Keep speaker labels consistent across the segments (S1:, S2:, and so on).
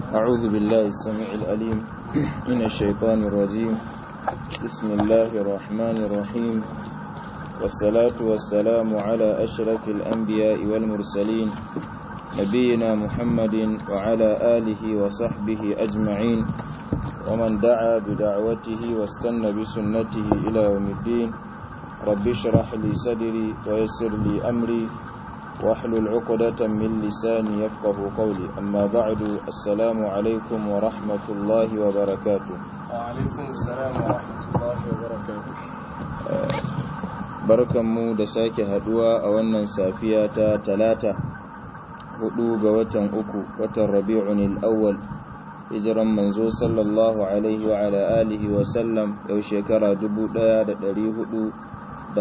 S1: أعوذ بالله السميع الأليم من الشيطان الرجيم بسم الله الرحمن الرحيم والصلاة والسلام على أشرف الأنبياء والمرسلين نبينا محمد وعلى آله وصحبه أجمعين ومن دعا بدعوته واستنى بسنته إلى يوم الدين رب اشرح لي صدري ويسر لي أمري واحلل عقدة من لساني يفقه قولي أما بعد السلام عليكم ورحمة الله وبركاته
S2: وعليكم السلام ورحمة الله وبركاته
S1: barkanmu da sake haduwa a wannan safiya ta talata hudu ga watan uku watan rabi'un al-awwal hijiran manzo sallallahu alaihi wa ala alihi wa sallam yau shekara 1445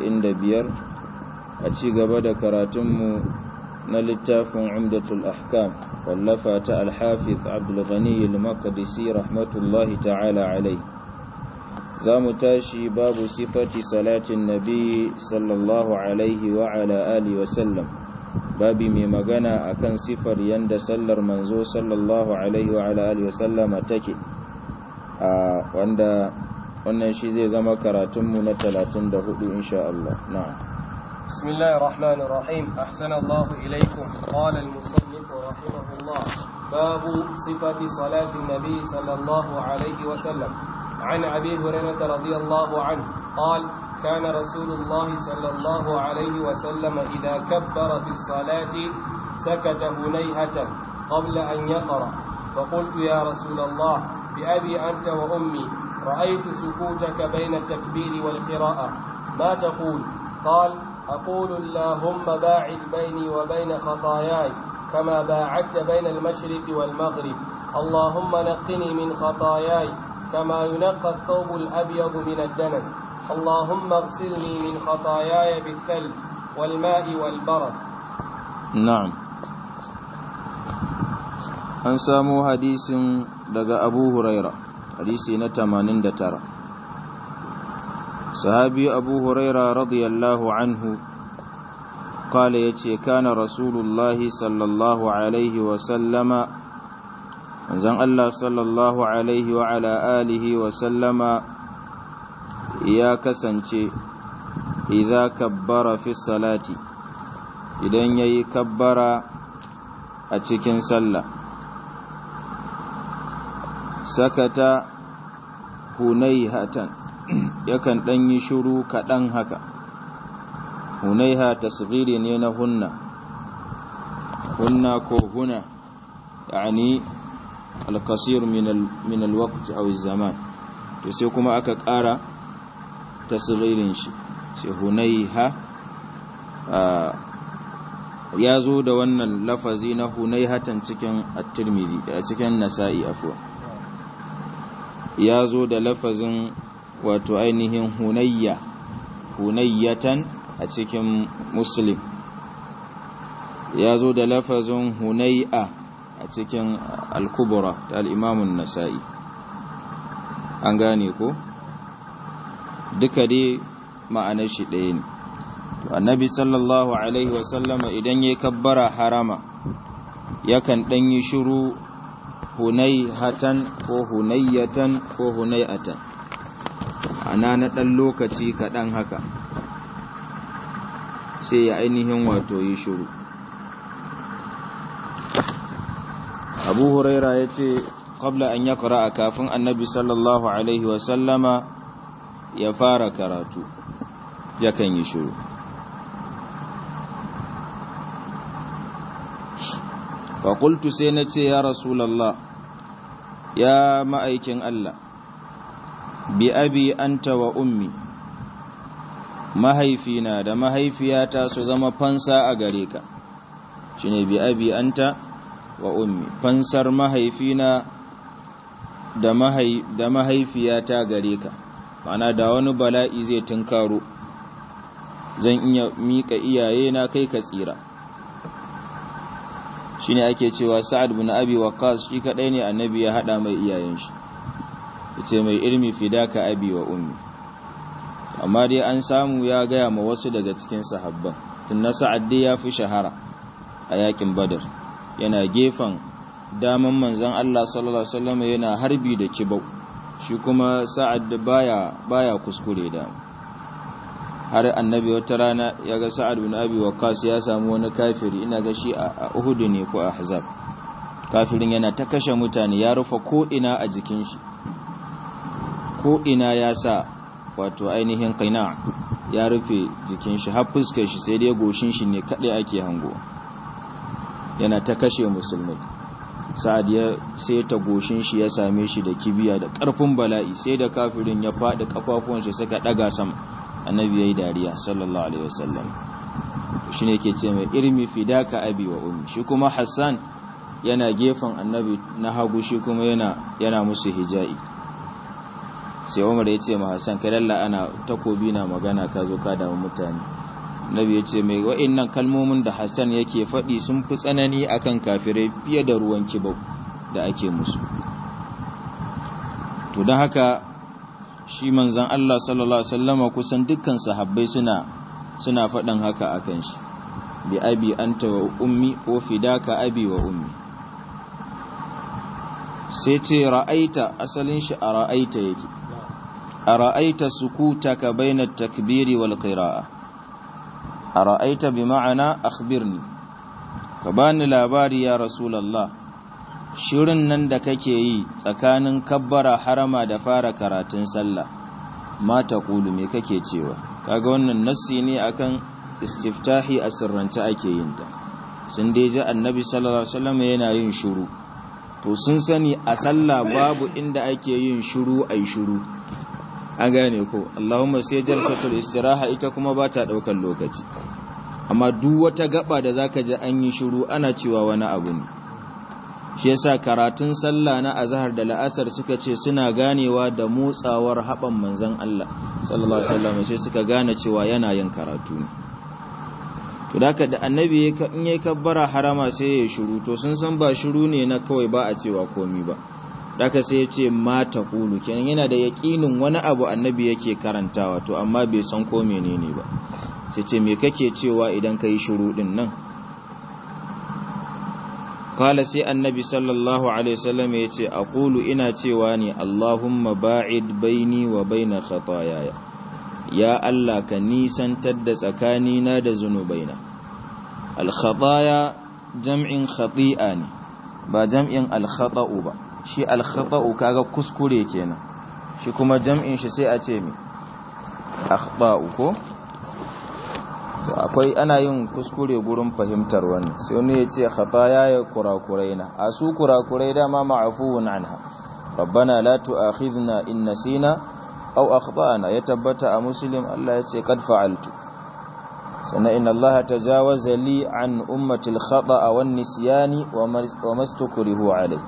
S1: a ci gaba da karatunmu na littafin umdatul ahkam wallafa ta alhafiz abdulghani al-maqdisi rahmatullahi ta'ala alai za mu tashi babu sifati salatin nabi sallallahu alaihi wa ala alihi wa sallam babi mai magana akan sifar yanda sallar manzo sallallahu alaihi wa ala alihi wa sallama take a wanda wannan shi zai zama karatunmu na 34 insha Allah na'am
S2: بسم الله الرحمن الرحيم أحسن الله إليكم قال المصنف رحمه الله باب صفة صلاة النبي صلى الله عليه وسلم عن أبي هريرة رضي الله عنه قال كان رسول الله صلى الله عليه وسلم إذا كبر في الصلاة سكت هنيهة قبل أن يقرأ فقلت يا رسول الله بأبي أنت وأمي رأيت سكوتك بين التكبير والقراءة ما تقول قال أقول اللهم باعد بيني وبين خطاياي كما باعدت بين المشرق والمغرب اللهم نقني من خطاياي كما ينقى الثوب الأبيض من الدنس اللهم اغسلني من خطاياي بالثلج والماء والبرد
S1: نعم an samu hadisin daga abu huraira hadisi na 89 sahabi abu huraira radiyallahu anhu قال يتي كان رسول الله صلى الله عليه وسلم زن الله صلى الله عليه وعلى آله وسلم يا كسنتي إذا كبر في الصلاة إذن يكبر أتكن صلى سكت هنيهة yakan ɗan yi shuru kaɗan haka hunaiha tasghiri ne na hunna hunna ko huna yani alqasir min alwaqt aw zaman to sai kuma aka ƙara tasghirin shi sai hunaiha ya zo da wannan lafazi na hunaihatan cikin at-tirmidhi a cikin nasa'i afwa ya zo da lafazin wato ainihin hunayya hunayyatan a cikin muslim ya zo da lafazin hunay'a a cikin al-kubra ta al-imamun nasa'i an gane ko duka dai ma'anar shi ɗaya ne to annabi sallallahu alaihi wasallama idan ya kabbara harama yakan ɗan yi shiru hunayhatan ko hunayyatan ko hunay'atan ana na ɗan lokaci kaɗan haka sai ya ainihin wato yi shuru abu huraira ya ce ƙabla an ya a kafin annabi sallallahu alaihi wasallama ya fara karatu yakan yi shuru faƙultu sai na ce ya rasulallah ya ma'aikin Allah bi abi anta wa ummi mahaifina da mahaifiyata su zama fansa a gare ka shine bi abi anta wa ummi fansar mahaifina da mahai da mahaifiyata gare ka ma'ana da wani bala'i zai tunkaro zan iya mika iyaye na kai ka tsira shine ake cewa sa'ad bin abi waqqas shi kadai ne annabi ya hada mai iyayen shi yace mai ilmi fidaka abi wa ummi amma dai an samu ya gaya ma wasu daga cikin sahabban tun na sa'ad dai ya fi shahara a yakin badar yana gefen daman manzon Allah sallallahu alaihi wasallam yana harbi da kibau shi kuma sa'ad baya baya kuskure da har annabi wata rana ya ga sa'ad bin abi waqas ya samu wani kafiri ina ga shi a Uhud ne ko Ahzab kafirin yana ta kashe mutane ya rufe ko ina a jikin shi ko ina ya sa wato ainihin qina ya rufe jikin shi har fuskar shi sai dai goshin shi ne kadai ake hango yana ta kashe musulmai sa'ad ya sai ta goshin shi ya same shi da kibiya da ƙarfin bala'i sai da kafirin ya faɗi kafafuwan shi suka ɗaga sama annabi yayi dariya sallallahu alaihi wasallam shine yake ce mai irmi fidaka abi wa ummi shi kuma hassan yana gefen annabi na hagu shi kuma yana yana musu hija'i sai umar ya ce ma hassan kai lalla ana takobi na magana ka zo ka damu mutane nabi ya ce mai wa'innan kalmomin da hassan yake faɗi sun fi tsanani akan kafirai fiye da ruwan kibau da ake musu to don haka shi manzan Allah sallallahu Alaihi wasallama kusan dukkan sahabbai suna suna faɗin haka akan shi bi abi anta wa ummi ko fidaka abi wa ummi sai ce ra'aita asalin shi a ra'aita yake a ra'aita sukutaka bainat takbiri wal qira'a a ra'aita bi ma'ana akhbirni ka bani labari ya rasulallah shirin nan da kake yi tsakanin kabbara harama da fara karatun sallah mata kulu me kake cewa kaga wannan nassi ne akan istiftahi a sirrance ake yin ta sun dai ji annabi sallallahu alaihi wasallam yana yin shiru to sun sani a sallah babu inda ake yin shiru ai shiru an gane ko Allahumma sai jalsatul istiraha ita kuma ba ta daukar lokaci amma duk wata gaba da zaka ji an yi shiru ana cewa wani abu ne shi yasa karatun sallah na azhar da la'asar suka ce suna ganewa da motsawar haban manzon Allah sallallahu alaihi wasallam sai suka gane cewa yana yin karatu ne to daka da annabi in yayi kabbara harama sai ya shiru to sun san ba shiru ne na kawai ba a cewa komi ba daka sai ya ce ma taqulu kenan yana da yaqinin wani abu annabi yake karantawa to amma bai san ko menene ba sai ce me kake cewa idan kai shiru din nan kala sai annabi sallallahu alaihi wasallam ya ce aqulu ina cewa ne allahumma ba'id baini wa baina khataayaya ya allah ka nisantar da tsakanina da zunubaina al khataaya jam'in khati'a ne ba jam'in al khata'u ba shi al khata'u kaga kuskure kenan shi kuma jam'in shi sai a ce me akhta'u ko to akwai ana yin kuskure gurin fahimtar wannan sai wani ya ce khataya ya kurakurai na a su kurakurai dama ma'afuwun anha rabbana la tu'akhidna in nasina aw akhtana ya tabbata a muslim Allah ya ce qad fa'altu sannan inna Allah tajawaza li an ummati al-khata'a wan nisyani wa mastukrihu alai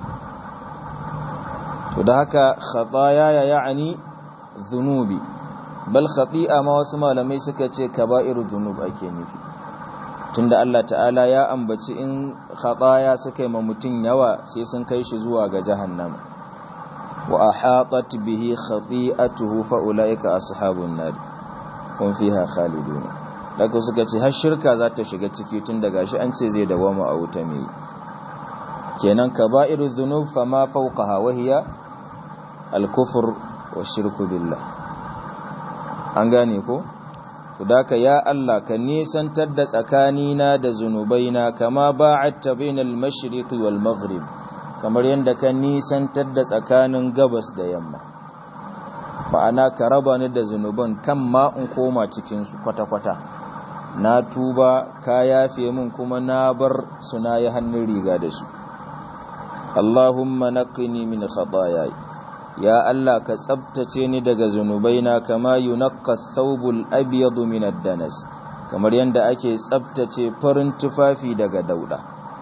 S1: to da haka khataya ya yani dhunubi bal khati'a ma wasu malamai suka ce kaba'iru dhunub ake nufi tunda Allah ta'ala ya ambaci in khataya suka yi ma mutun yawa sai sun kai shi zuwa ga jahannama wa ahatat bihi khati'atuhu fa ulaika ashabun nar hum fiha khalidun daga suka ce har shirka za ta shiga ciki tun daga shi an ce zai dawama a wuta mai kenan kaba'iru dhunub fama fawqaha wa hiya al-kufr wa shirku billah an gane ko ka ya Allah ka nisantar da tsakanina da zunubaina kama ba'atta bainal mashriqi wal maghrib kamar yanda ka nisantar da tsakanin gabas da yamma ma'ana ka raba ni da zunuban kan ma in koma cikin su kwata-kwata na tuba ka yafe min kuma na bar suna yi hannun riga da su Allahumma naqini min khataayai ya Allah ka tsabtace ni daga zunubaina kama yunaqqa thawbul abyad min ad-danas kamar yanda ake tsabtace farin tufafi daga dauda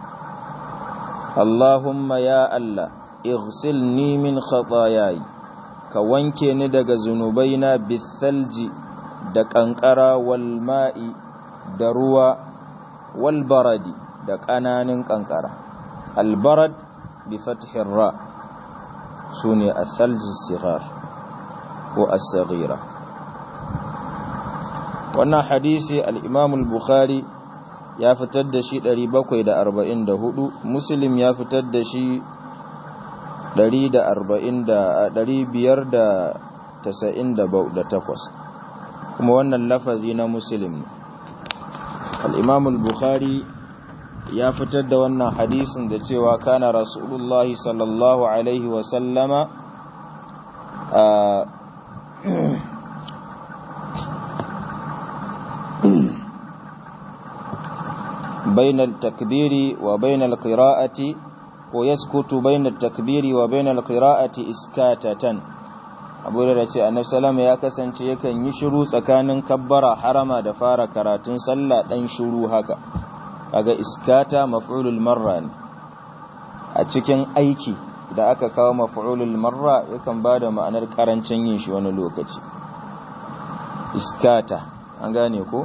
S1: Allahumma ya Allah ighsilni min khataayai ka wanke ni daga zunubaina bithalji da kankara wal ma'i da ruwa wal baradi da kananin kankara al barad bi fathir ra' su ne a thaljin sigar ko as-saghira wannan hadisi al-imam al-bukhari ya fitar da shi 744 muslim ya fitar da shi 598 kuma wannan lafazi na muslim al-imam al-bukhari ya fitar da wannan hadisin da cewa kana rasulullahi sallallahu alaihi wasallama بين التكبير وبين القراءة ويسكت بين التكبير وبين القراءة إسكاتة abu da ce annabi salama ya kasance yakan yi shiru tsakanin kabbara harama da fara karatun sallah dan shiru haka kaga iskata maf'ulul marra ne a cikin aiki da aka kawo maf'ulul marra yakan bada ma'anar karancin yin shi wani lokaci iskata an gane ko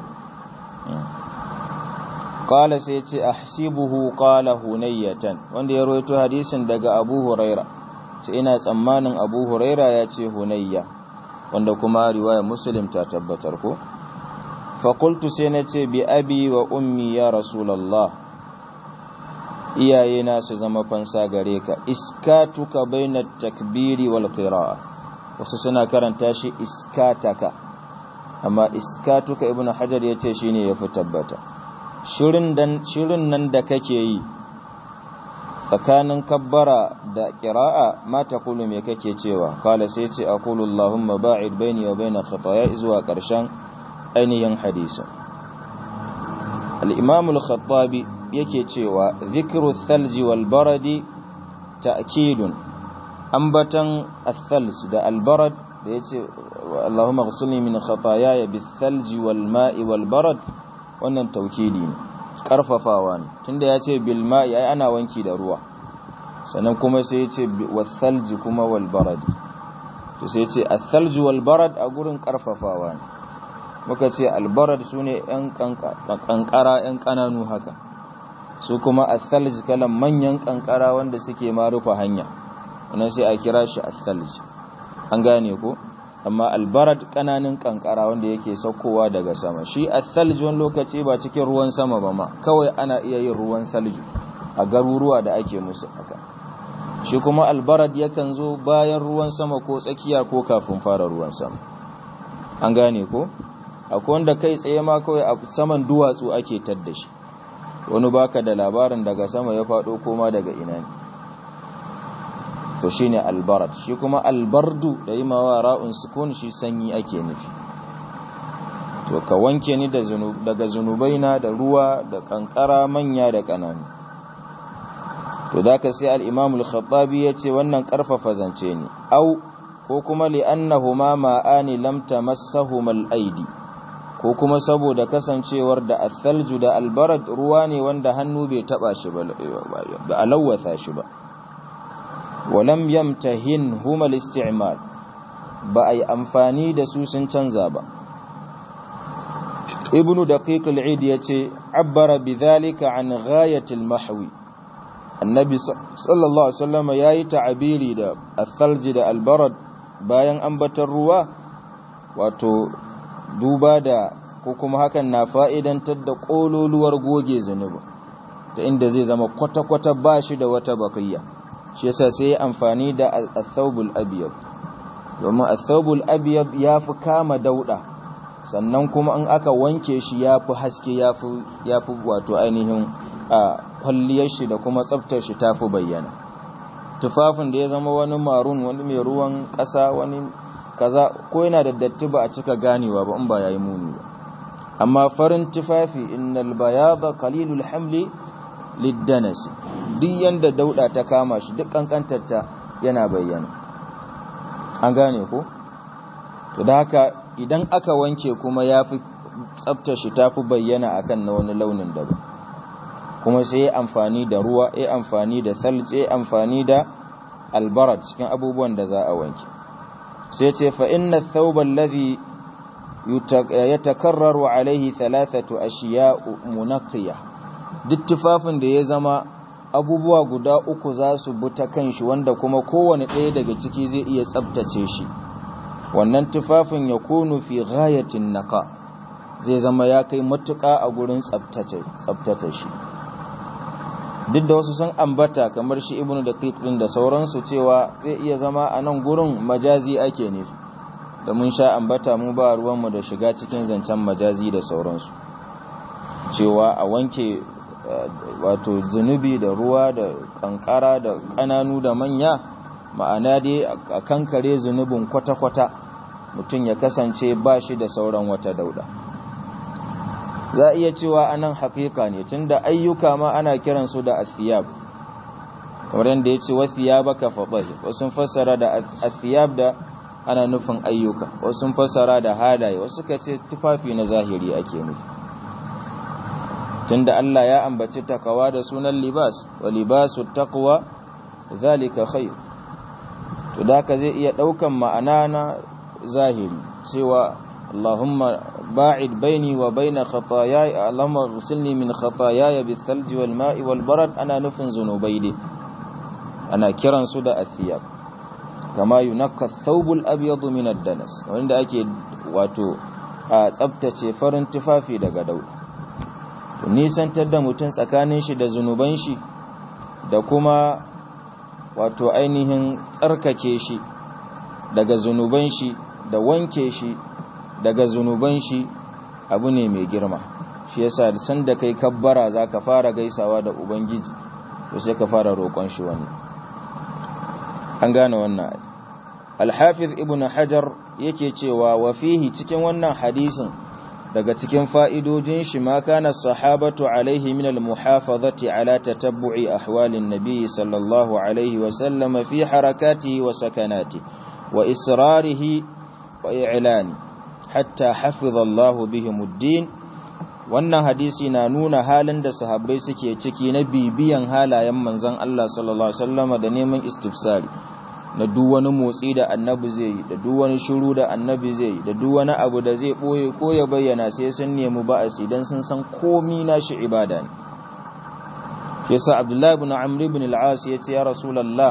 S1: qala sai ce ahsibuhu qala hunayatan wanda ya rawaito hadisin daga Abu Huraira sai ina tsammanin Abu Huraira ya ce hunayya wanda kuma riwaya Muslim ta tabbatar ko fa qultu sai na ce bi abi wa ummi ya rasulullah iyaye na su zama fansa gare ka iskatuka bainat takbiri wal qira'a wasu suna karanta shi iskataka amma iskatuka ibnu hajar yace shine yafi tabbata shirin nan da kake yi tsakanin kabbara da ƙira'a ma ta kulu mai kake cewa kala sai ce a kulu Allahumma ba'id baini wa baina khataya zuwa ƙarshen ainihin hadisin al-imam al-khattabi yake cewa zikru thalji wal baradi ta'kidun ambatan ath-thalj da al-barad da yace Allahumma ghsilni min khataaya bis-thalji wal ma'i wal barad wannan taukidi ne karfafawa ne tunda ya ce bilma ya ana wanki da ruwa sannan kuma sai ya ce wasalji kuma walbaradi to sai ya ce asalji walbarad a gurin karfafawa ne muka ce albarad su ne yan kankara yan kananu haka su kuma asalji kalan manyan kankara wanda suke ma rufe hanya wannan sai a kira shi asalji an gane ko amma albarad kananin kankara wanda yake saukowa daga sama shi asalji wani lokaci ba cikin ruwan sama ba ma kawai ana iya yin ruwan salju a garuruwa da ake musu haka shi kuma albarad yakan zo bayan ruwan sama ko tsakiya ko kafin fara ruwan sama an gane ko akwai wanda kai tsaye ma kawai a saman duwatsu ake tadda shi wani baka da labarin daga sama ya faɗo koma daga ina ne to shine albarad shi kuma albardu da yi mawa ra'un sukun shi sanyi ake nufi to ka wanke ni daga zunubaina da ruwa da kankara manya da kananu to da ka sai al-imam al-khattabi yace wannan karfafa zance ne au ko kuma li annahuma ma'ani lam tamassahuma al-aidi ko kuma saboda kasancewar da al-thalju da albarad ruwa ne wanda hannu bai taba shi ba ba alawatha shi ba walam yamtahin huma al-isti'mal ba ai amfani da su sun canza ba ibnu daqiq al-eid yace abbara bidhalika an ghayat al-mahwi annabi sallallahu alaihi wasallam yayi ta'abiri da al-thalj da al-barad bayan ambatar ruwa wato duba da ko kuma hakan na fa'idantar da kololuwar goge zunubi ta inda zai zama kwata-kwata bashi da wata bakayya shi yasa sai ya amfani da al-thawbul abyad domin al-thawbul abyad yafi kama dauda sannan kuma in aka wanke shi yafi haske yafi yafi wato ainihin a kwalliyar shi da kuma tsaftar shi tafi bayyana tufafin da ya zama wani marun wani mai ruwan kasa wani kaza ko yana da datti ba a cika ganewa ba in ba yayi muni ba amma farin tufafi innal bayada qalilul hamli liddanasi duk yanda dauda ta kama shi duk kankantarta yana bayyana an gane ko to da haka idan aka wanke kuma yafi tsaftar shi tafi bayyana akan na wani launin daban kuma sai ya amfani da ruwa ya amfani da thalj ya amfani da albarat cikin abubuwan da za a wanke sai ce fa inna thawba alladhi yatakarraru alaihi thalathatu ashiya munaqiyah duk tufafin da ya zama abubuwa guda uku za su bi ta kan shi wanda kuma kowane ɗaya daga ciki zai iya tsabtace shi wannan tufafin ya kunu fi ghayatin naqa zai zama ya kai matuƙa a gurin tsabtata shi duk da wasu sun ambata kamar shi ibnu da din da sauransu cewa zai iya zama a nan gurin majazi ake nufi da mun sha ambata mu ba ruwanmu da shiga cikin zancen majazi da sauransu cewa a wanke wato zunubi da ruwa da kankara da kananu da manya ma'ana dai a kankare zunubin kwata-kwata mutum ya kasance ba shi da sauran wata dauda za a iya cewa anan haƙiƙa ne tunda ayyuka ma ana kiransu da asiyab kamar yadda ya ce wasiyaba ka faɗahi wasu fassara da asiyab da ana nufin ayyuka wasu fassara da halaye wasu ka ce tufafi na zahiri ake nufi tunda Allah ya ambaci takawa da sunan libas wa libasu taqwa zalika khair to da ka zai iya daukan ma'ana na zahiri cewa Allahumma ba'id baini wa baina khataayaya Allahumma ghsilni min khataayaya bis-salji wal ma'i wal barad ana nufin zunubai dai ana kiran su da athiyab kama yunakka thawbul abyad min ad-danas wanda ake wato a tsaftace farin tufafi daga dauda nisantar da mutum tsakanin shi da zunuban shi da kuma wato ainihin tsarkake shi daga zunuban shi da wanke shi daga zunuban shi abu ne mai girma shi yasa san da kai kabbara za ka fara gaisawa da ubangiji to sai ka fara roƙon shi wani an gane wannan alhafiz ibn hajar yake cewa wa fihi cikin wannan hadisin daga cikin fa'idojin shi ma kana sahabatu alaihi min al-muhafazati ala tatabbu'i ahwalin nabi sallallahu alaihi wa sallama fi harakatihi wa sakanati wa israrihi wa i'lani hatta hafiza Allah bihim ad-din wannan hadisi na nuna halin da sahabbai suke ciki na bibiyan halayen manzon Allah sallallahu alaihi wasallama da neman istifsari na duk wani motsi da annabi zai yi da duk wani shiru da annabi zai yi da duk wani abu da zai boye ko ya bayyana sai sun nemi ba'asi dan sun san komi nashi ibada ne yasa abdullahi ibn amr ibn al-as yace ya rasulullah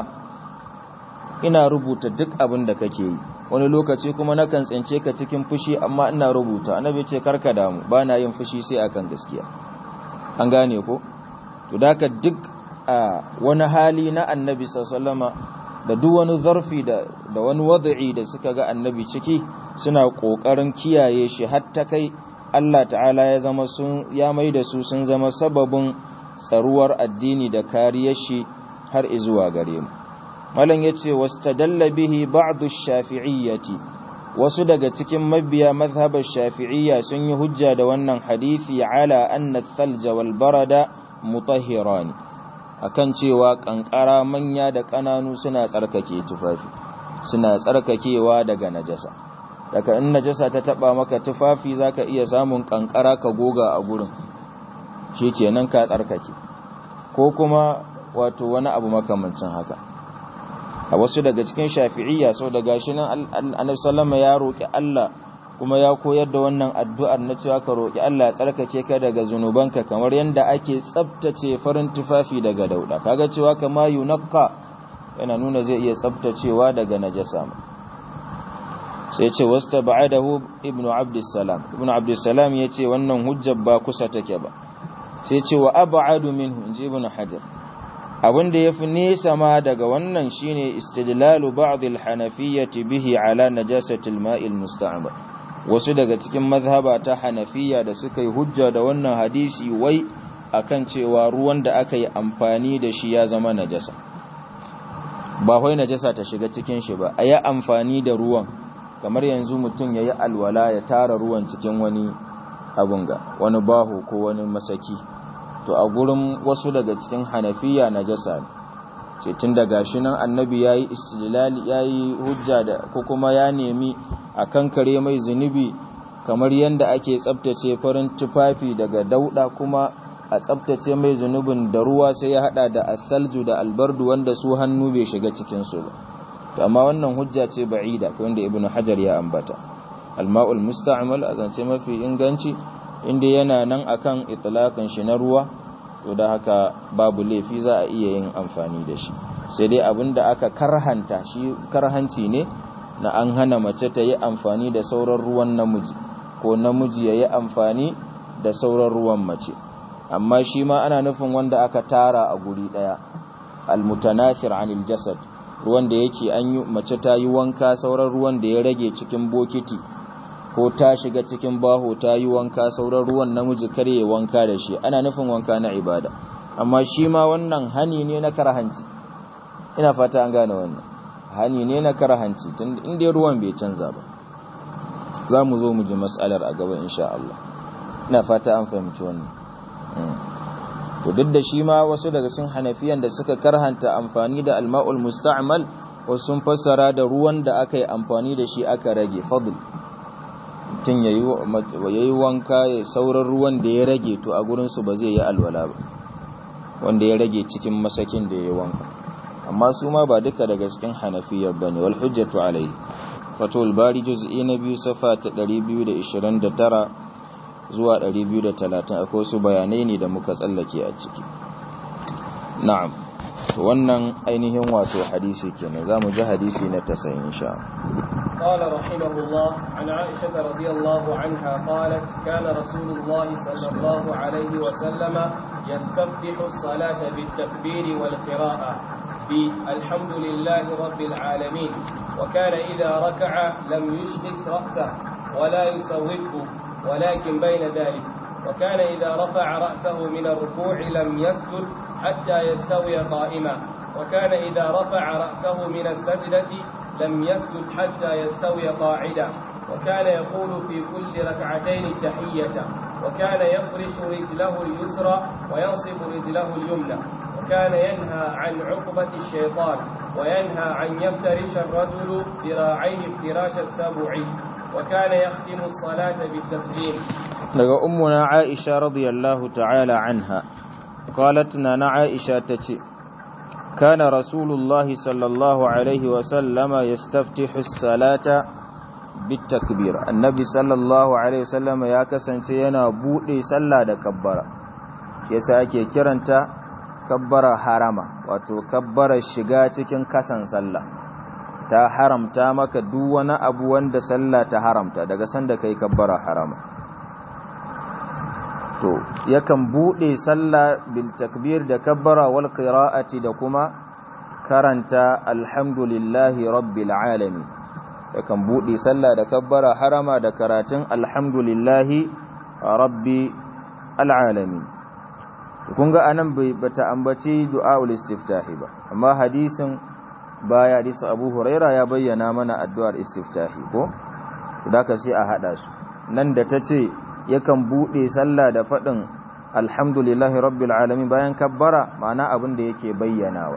S1: ina rubuta duk abin da kake yi wani lokaci kuma nakan tsince ka cikin fushi amma ina rubuta annabi ce karka damu bana yin fushi sai akan gaskiya an gane ko to daka duk a wani hali na annabi sallallahu alaihi da duk wani zarfi da da wani wad'i da suka ga annabi ciki suna kokarin kiyaye shi har ta kai Allah ta'ala ya zama sun ya maida su sun zama sababin tsaruwar addini da kariyar shi har izuwa gare mu malam yace wastadalla bihi ba'du shafi'iyyati wasu daga cikin mabiya mazhabar shafi'iyya sun yi hujja da wannan hadisi ala anna thalja wal barada mutahhirani akan cewa kankara manya da kananu suna tsarkake tufafi suna tsarkakewa daga najasa daga in najasa ta taba maka tufafi zaka iya samun kankara ka goga a gurin shikenan ka tsarkake ko kuma wato wani abu makamancin haka a wasu daga cikin shafi'iyya sau da gashi nan annabi sallama ya roki Allah kuma ya koyar da wannan addu'ar na cewa ka roki Allah ya tsarkake ka daga zunubanka kamar yanda ake tsaftace farin tufafi daga dauda kaga cewa kama yunakka yana nuna zai iya tsaftacewa daga najasa sai ce wastaba'adahu ibnu abdussalam ibnu abdussalam yace wannan hujjar ba kusa take ba sai ce wa ab'adu minhu inji ibnu hajar abin da ya fi nesa ma daga wannan shine istidlalu ba'd al-hanafiyyati bihi ala najasati al-ma'i al-musta'mal wasu daga cikin mazhaba ta hanafiya da suka yi hujja da wannan hadisi wai akan cewa ruwan da aka yi amfani da shi ya zama najasa ba wai najasa ta shiga cikin shi ba ayi amfani da ruwan kamar yanzu mutum yayi alwala ya tara ruwan cikin wani abun ga wani baho ko wani masaki to a gurin wasu daga cikin hanafiya najasa ne ce tun da gashi nan annabi ya yi istidlali ya yi hujja da ko kuma ya nemi a kankare mai zunubi kamar yadda ake tsabtace farin tufafi daga dauda kuma a tsabtace mai zunubin da ruwa sai ya hada da asalju da albardu wanda su hannu bai shiga cikinsu ba to amma wannan hujja ce ba'ida wanda ibnu hajar ya ambata alma'ul musta'mal a zance mafi inganci inda yana nan akan itlaqin shi na ruwa to da haka babu laifi za a iya yin amfani da shi sai dai abinda aka karhanta shi karhanci ne na an hana mace ta yi amfani da sauran ruwan namiji ko namiji ya yi amfani da sauran ruwan mace amma shi ma ana nufin wanda aka tara a guri ɗaya almutanathir anil jasad ruwan da yake an yi mace ta yi wanka sauran ruwan da ya rage cikin bokiti ko ta shiga cikin baho ta yi wanka sauran ruwan namiji kare wanka da shi ana nufin wanka na ibada amma shi ma wannan hani ne na karhanci ina fata an gane wannan hani ne na karhanci tun inda ruwan bai canza ba za mu zo mu ji matsalar a gaba insha Allah ina fata an fahimci wannan to duk da shi ma wasu daga cikin hanafiyan da suka karhanta amfani da alma'ul musta'mal wasu sun fassara da ruwan da aka yi amfani da shi aka rage fadl mutum ya yi wanka ya sauran ruwan da ya rage to a gurinsu ba zai yi alwala ba wanda ya rage cikin masakin da ya yi wanka amma su ma ba duka daga cikin hanafiyar ba ne wal hujjatu alai fatul bari juz'i na biyu safa ta 229 zuwa 230 akwai su bayanai ne da muka tsallake a ciki na'am wannan ainihin wato hadisi kenan zamu ji hadisi na 90 insha Allah
S2: قال رحمه الله عن عائشة رضي الله عنها قالت كان رسول الله صلى الله عليه وسلم يستفتح الصلاة بالتكبير والقراءة بالحمد لله رب العالمين وكان إذا ركع لم يشخص رأسه ولا يسوده ولكن بين ذلك وكان إذا رفع رأسه من الركوع لم يسجد حتى يستوي قائما وكان إذا رفع رأسه من السجدة لم يسجد حتى يستوي قاعدا وكان يقول في كل ركعتين التحية وكان يفرش رجله اليسرى وينصب رجله اليمنى وكان ينهى عن عقبة الشيطان وينهى عن يفترش الرجل ذراعيه افتراش السبع وكان يختم الصلاة بالتسليم
S1: daga ummuna Aisha radiyallahu ta'ala anha qalat na Aisha tace kana rasulullahi sallallahu alaihi wa sallama yastaftihu as-salata bitakbir annabi sallallahu alaihi wa sallama ya kasance yana bude sallah da kabbara yasa ake kiranta kabbara harama wato kabbara shiga cikin kasan sallah ta haramta maka duk wani abu wanda sallah ta haramta daga sanda kai kabbara harama to yakan bude sallah bil takbir da kabbara wal qira'ati da kuma karanta alhamdulillahi rabbil alamin yakan bude sallah da kabbara harama da karatun alhamdulillahi rabbi alalamin kun ga anan bai bata ambaci du'aul istiftahi ba amma hadisin baya hadisi Abu Huraira ya bayyana mana addu'ar istiftahi ko ka sai a hada su nan da tace yakan bude sallah da fadin alhamdulillahi rabbil alamin bayan kabbara ma'ana abin da yake bayyanawa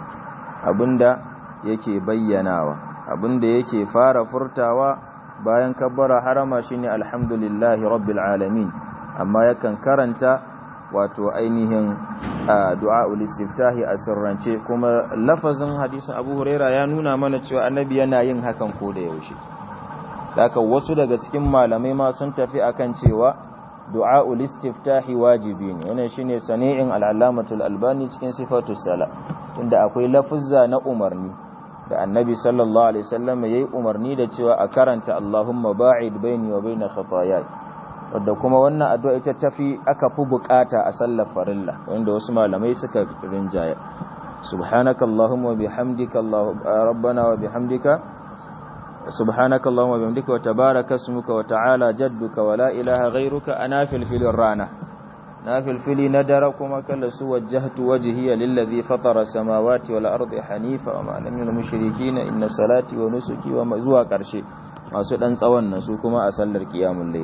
S1: abinda yake bayyanawa abinda yake fara furtawa bayan kabbara harama shine alhamdulillahi rabbil alamin amma yakan karanta wato ainihin du'a'ul istiftahi a sirrance kuma lafazin hadisin Abu Huraira ya nuna mana cewa annabi yana yin hakan ko da yaushe haka wasu daga cikin malamai ma sun tafi akan cewa du'a'ul istiftahi wajibi ne wannan shine sani'in al-allamatul albani cikin sifatus sala tunda akwai lafuzza na umarni da annabi sallallahu alaihi wasallam yayi umarni da cewa a karanta Allahumma ba'id baini wa baina khataayai wadda kuma wannan addu'a ita tafi aka fi bukata a sallar farilla wanda wasu malamai suka rinjaya subhanaka allahumma bihamdika rabbana wa bihamdika subhanaka allahumma bihamdika wa tabaraka ismuka wa ta'ala jadduka wa la ilaha ghayruka ana fil filin rana na fil fili na dara kuma kalla su wajjahtu wajhiya lillazi fatara samawati wal ardi hanifa wa ma lam yunil mushrikeen inna salati wa nusuki wa zuwa karshe masu dan tsawon nan su kuma a sallar qiyamul layl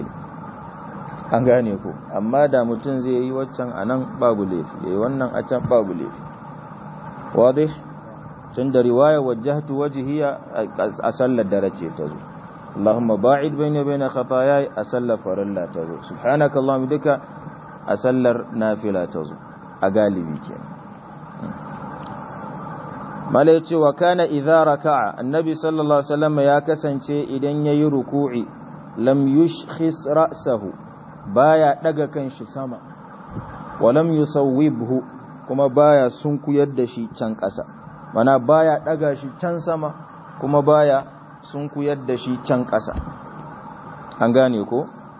S1: an gane ku amma da mutum zai yi waccan a nan babu laifi ya yi wannan a can babu laifi wadih tun da riwaya wajahtu wajhiya a sallar dare ce ta zo Allahumma ba'id bayna bayna khataaya a sallar farilla ta zo subhanaka Allahumma duka a sallar nafila ta zo a galibi kenan mala yace wa kana idza raka'a annabi sallallahu alaihi wasallam ya kasance idan yayi ruku'i lam yushkhis ra'sahu baya daga kanshi sama walam yusawwibhu kuma baya sunkuyar da shi can ƙasa mana baya daga shi can sama kuma baya sunkuyar da shi can ƙasa an gane ko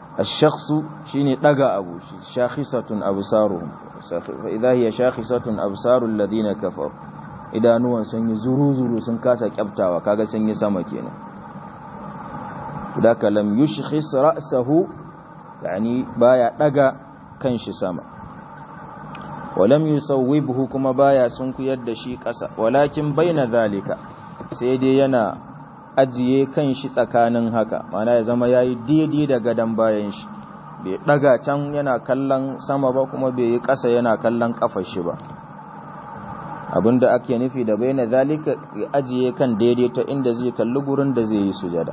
S1: ash-shakhsu shine daga abu shi shakhisatun absaruhum fa idha hiya shakhisatun absarul ladina kafaru idanuwan sun yi zuru-zuru sun kasa kyaftawa kaga sun yi sama kenan daka lam yushkhis ra'sahu yani baya daga kanshi sama walam yusawwibhu kuma baya sunkuyar da shi kasa walakin baina zalika sai dai yana ajiye kanshi tsakanin haka mana ya zama yayi daidai da gadan bayan shi bai daga can yana kallon sama ba kuma bai yi kasa yana kallon kafar shi ba abinda ake nufi da baina zalika ya ajiye kan daidai ta inda zai kalli gurin da zai yi sujada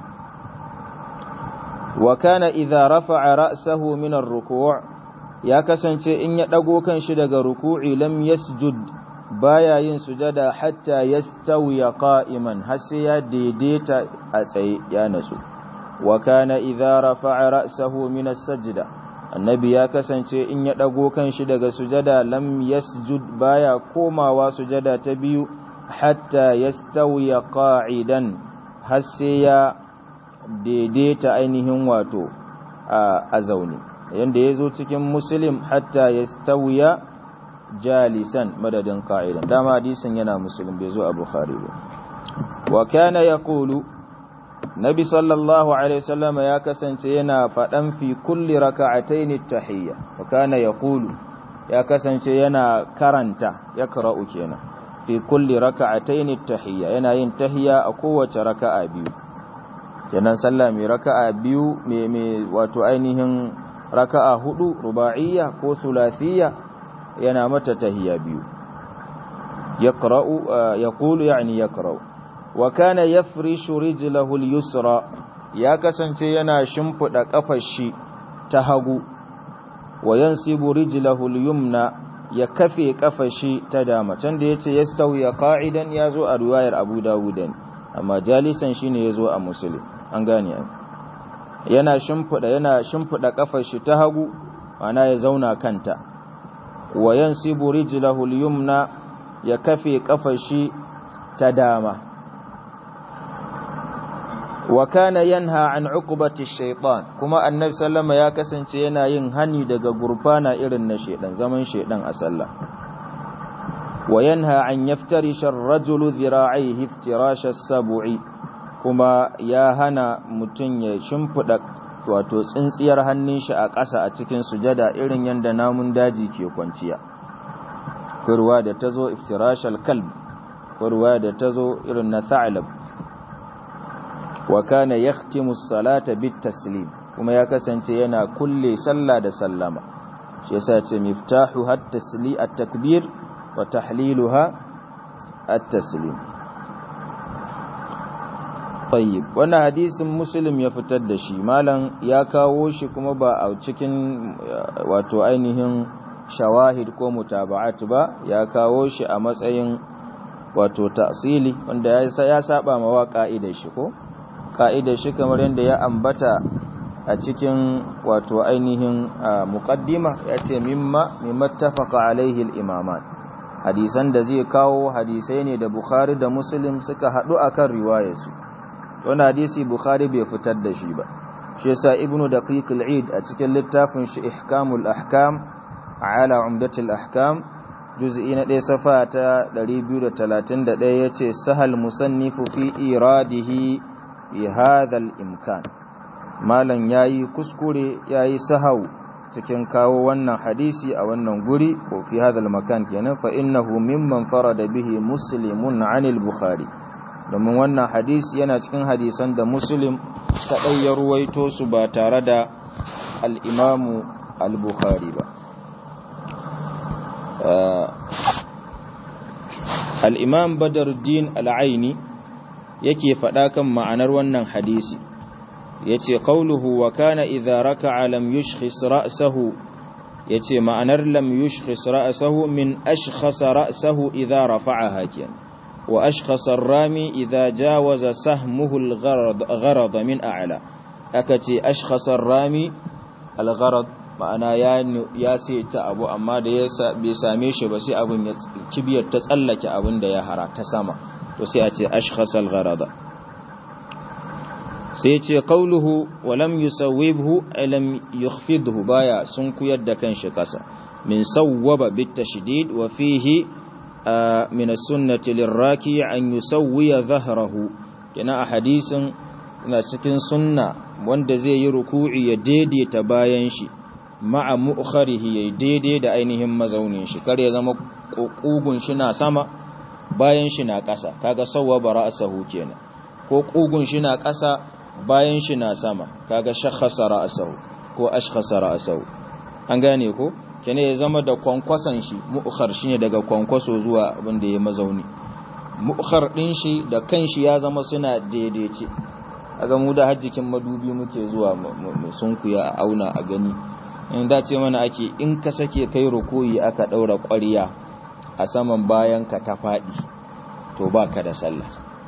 S1: wa kana idza rafa'a ra'sahu min ar-ruku' ya kasance in ya dago kan shi daga ruku'i lam yasjud baya yin sujada hatta yastawiya qa'iman har sai ya daidaita a tsaye ya nasu wa kana idza rafa'a ra'sahu min as-sajda annabi ya kasance in ya ɗago kan shi daga sujada lam yasjud baya komawa sujada ta biyu hatta yastawiya qa'idan har sai ya daidaita ainihin wato a zaune yanda ya zo cikin muslim hatta yastawiya jalisan madadin qa'idan dama hadisin yana muslim bai zo a bukhari ba wa kana yaqulu Nabi sallallahu Alaihi wasallama ya kasance yana faɗan fi kulli raka'atayn tahiyya wa kana yaqulu ya kasance yana karanta ya qara'u kenan fi kulli raka'atayn tahiyya yana yin tahiyya a kowace raka'a biyu kenan sallah mai raka'a biyu mai wato ainihin raka'a hudu ruba'iyya ko thulathiyya yana mata tahiyya biyu yaqra'u yaqulu yani yaqra'u wa kana yafrishu rijlahu al-yusra ya kasance yana shimfida kafar shi ta hagu wa yansibu rijlahu al-yumna ya kafe kafar shi ta dama can da yace yastawi qa'idan yazo a riwayar Abu Dawud amma jalisan shine yazo a Muslim an gane yana shimfida yana shimfida kafar shi ta hagu ana ya zauna kanta wa yansibu rijlahu al-yumna ya kafe kafar shi ta dama wa kana yanha an uqubati shaytan kuma annabi sallama ya kasance yana yin hani daga gurfana irin na shedan zaman shedan a sallah wa yanha an yaftarisha ar-rajulu dhira'ihi iftirasha as-sab'i kuma ya hana mutun ya shimfida wato tsintsiyar hannun shi a ƙasa a cikin sujada irin yanda namun daji ke kwanciya kurwa da tazo iftirashal kalb kurwa da tazo irin na tha'lab wa kana yakhtimu as-salata bit-taslim kuma ya kasance yana kulle sallah da sallama shi yasa ce miftahu at-tasli at-takbir wa tahliluha at-taslim tayyib wannan hadisin muslim ya fitar da shi malam ya kawo shi kuma ba a cikin wato ainihin shawahid ko mutaba'at ba ya kawo shi a matsayin wato ta'sili wanda ya saba ma wa ka'idar shi ko ka'idar shi kamar yadda ya ambata a cikin wato ainihin muqaddima ya ce mimma mimattafaqa alaihi al-imaman hadisan da zai kawo hadisai ne da bukhari da muslim suka haɗu akan riwayarsu wani hadisi bukhari bai fitar da shi ba shi yasa ibnu daqiq al-eid a cikin littafin shi ihkamul ahkam ala umdatul ahkam juz'i na 1 safa ta 231 yace sahal musannifu fi iradihi fi hadha al-imkan malan yayi kuskure yayi sahau cikin kawo wannan hadisi a wannan guri ko fi hadha al-makan kenan fa innahu mimman farada bihi muslimun 'anil bukhari domin wannan hadisi yana cikin hadisan da muslim kadai ya ruwaito su ba tare da al-imamu al-bukhari ba al-imam badruddin al-aini yake faɗa kan ma'anar wannan hadisi yace qauluhu wa kana idza raka'a lam yushkhis ra'sahu yace ma'anar lam yushkhis ra'sahu min ashkhasa ra'sahu idza rafa'aha kiyan wa ashkhasa ar-rami idza jawaza sahmuhu al-gharad gharad min a'la akace ashkhasa ar-rami al-gharad ma'ana ya ya sai ta abu amma da ya bai same shi ba sai abun ya kibiyar ta tsallake abun da ya hara ta sama to sai a ce ashkhasal gharada sai ce qauluhu wa lam yusawwibhu lam yukhfidhu baya sun kuyar da kanshi kasa min sawwaba bit tashdid wa fihi min as-sunnati lirraki an yusawwiya dhahrahu kina a hadisin ina cikin sunna wanda zai yi ruku'i ya daidaita bayan shi ma'a mu'kharihi ya daidai da ainihin mazaunin shi kar ya zama kugun shi na sama bayan shi na ƙasa kaga sawwaba ra'sahu kenan ko kugun shi na ƙasa bayan shi na sama kaga shakhasa ra'sahu ko ashkhasa ra'sahu an gane ko kene ya zama da kwankwason shi mu'khar shine daga kwankwaso zuwa abin da ya mazauni mu'khar din shi da kanshi ya zama suna daidaice aga mu da hajjikin madubi muke zuwa mu sunkuya a auna a gani in dace mana ake in ka sake kai rukuyi aka daura ƙwariya a saman bayan ka ta faɗi to baka da sallah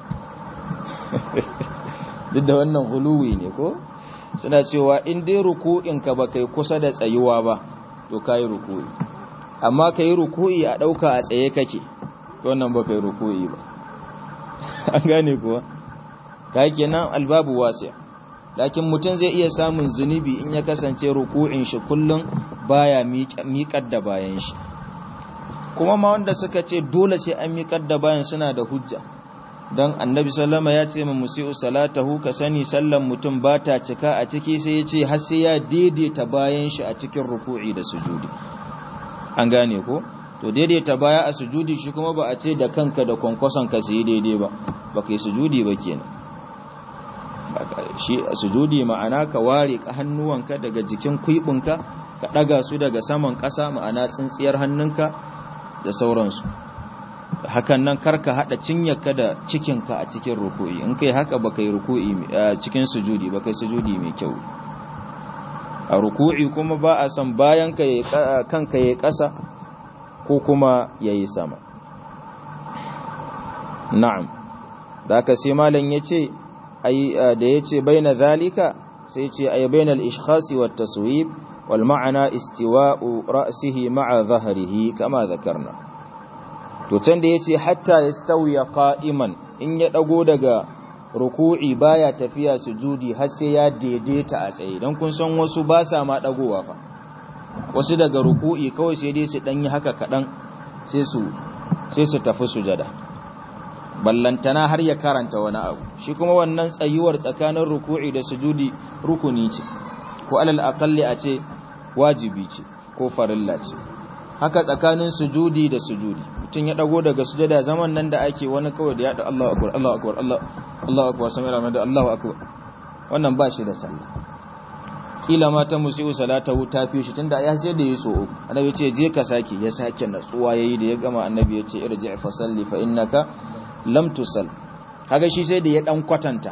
S1: duk da wannan huluwi ne ko suna cewa in dai ruku'inka ba kai kusa da tsayuwa ba to kai ruku'i amma kai ruku'i a dauka a tsaye kake to wannan ba kai ruku'i ba an gane kuwa kai kenan albabu wasi' lakin mutum zai iya samun zunubi in ya kasance ruku'in shi kullum baya miƙar da bayan shi kuma ma wanda suka ce dole sai an miƙar da bayan suna da hujja don annabi sallama ya ce ma musi'u salatahu ka sani sallan mutum ba ta cika a ciki sai ya ce har sai ya daidaita bayan shi a cikin ruku'i da sujudi an gane ko to daidaita baya a sujudi shi kuma ba a ce da kanka da kwankwason ka su yi daidai ba ba kai sujudi ba kenan shi a sujudi ma'ana ka ware ka hannuwanka daga jikin kuibinka ka daga su daga saman ƙasa ma'ana tsintsiyar hannunka da sauransu hakan nan karka hada cinyarka da cikinka a cikin ruku'i in kai haka baka yi ruku'i cikin sujudi baka yi sujudi mai kyau a ruku'i kuma ba a san bayan ka kanka yayi ƙasa ko kuma yayi sama na'am da ka sai malam yace ai da yace baina zalika sai yace ai bainal ishkhasi wat taswib wal ma'ana istiwa'u ra'sihi ma'a dhahrihi kama dhakarna to can da yace hatta yastawiya qa'iman in ya dago daga ruku'i baya tafiya sujudi har sai ya daidaita a tsaye dan kun san wasu ba sa ma dagowa fa wasu daga ruku'i kawai sai dai su dan yi haka kadan sai su sai su tafi sujada ballantana har ya karanta wani abu shi kuma wannan tsayuwar tsakanin ruku'i da sujudi rukuni ce ko alal aqalli a ce wajibi ce ko farilla ce haka tsakanin sujudi da sujudi mutum ya dago daga sujada zaman nan da ake wani kawai da ya da Allahu akbar Allahu akbar Allah Allahu akbar sami rahman da Allahu akbar wannan ba shi da sallah kila ma ta musiu salatahu ta fi shi tunda ya sai da yi so uku annabi ce je ka sake ya sake natsuwa yayi da ya gama annabi ya ce irji fa salli fa innaka lam tusal kaga shi sai da ya dan kwatanta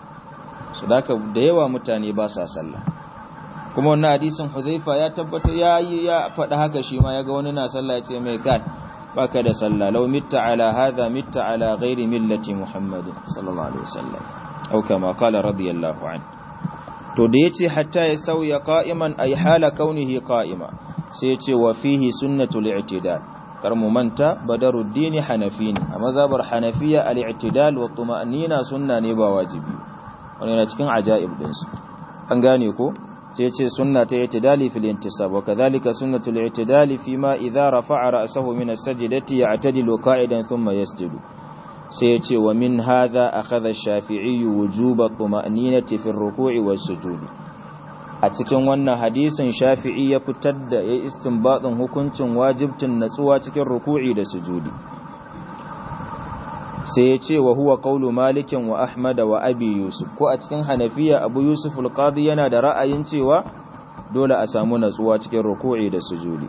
S1: su da yawa mutane ba sa sallah kuma wannan hadisin Huzaifa ya tabbata ya yi ya faɗa haka shi ma yaga wani na sallah ya ce mai kai baka da sallah law mitta ala hadha mitta ala ghairi millati Muhammadin sallallahu alaihi wasallam au kama qala radiyallahu anhu to da yace hatta ya sauya qa'iman ay hala kaunihi qa'ima sai yace wa fihi sunnatul i'tidal kar mu manta badaruddin hanafi ne a mazhabar hanafiya al-i'tidal wa tuma'nina sunna ne ba wajibi wannan yana cikin ajaib din su an gane ko sai ce sunna ta i'tidali fil intisab wa kadhalika sunnatul i'tidali fima idza rafa'a ra'sahu min as-sajdati ya'tadilu qa'idan thumma yasjudu sai ya ce wa min hadha akhadha ash-shafi'i wujuba tuma'ninati fi ar-ruku'i was-sujudi a cikin wannan hadisin shafi'i ya fitar da ya istinbatin hukuncin wajibtin natsuwa cikin ruku'i da sujudi sai ya ce wa huwa qawlu malikin wa ahmad wa abi yusuf ko a cikin hanafiya abu yusuf al-qadi yana da ra'ayin cewa dole a samu natsuwa cikin ruku'i da sujudi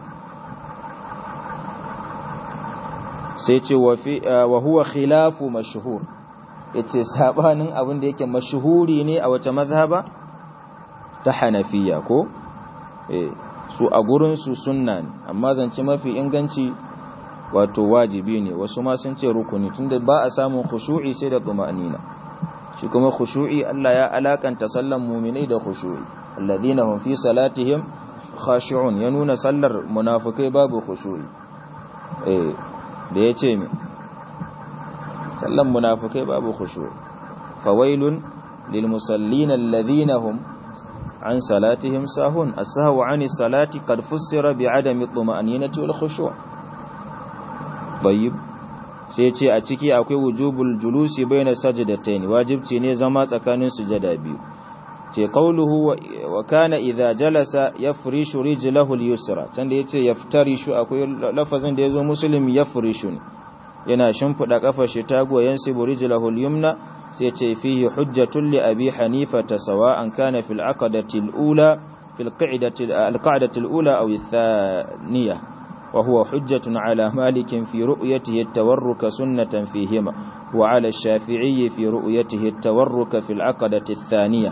S1: sai ce wa huwa khilafu mashhur yace sabanin abin da yake mashhuri ne a wace mazhaba ta hanafiya ko eh su a gurin su sunna ne amma zance mafi inganci wato wajibi ne wasu ma sun ce rukuni tunda ba a samun khushu'i sai da tumanina shi kuma khushu'i Allah ya alakanta sallan mu'minai da khushu'i alladhina hum fi salatihim khashi'un ya nuna sallar munafikai babu khushu'i eh da ya ce mi sallan munafukai babu khushu fawailun lil musallin alladhina hum an salatihim sahun as-sahwu 'ani salati qad fussira bi 'adami at-tuma'ninati wal khushu' tayyib sai ce a ciki akwai wujubul julusi baina sajdatayn wajibci ne zama tsakanin sujada biyu ce qauluhu wa kana idza jalasa yafrishu rijlahu al-yusra tanda yace yaftarishu akwai lafazin da yazo muslim yafrishu yana shimfida kafar shi ta goyen sibu rijlahu al-yumna sai ce fihi hujjatul li abi hanifa sawa'an kana fil aqdati al-ula fil qa'dati al-qa'dati al-ula aw ath-thaniyah وهو حجة على مالك في رؤيته التورك سنة فيهما وعلى الشافعي في رؤيته التورك في العقدة الثانية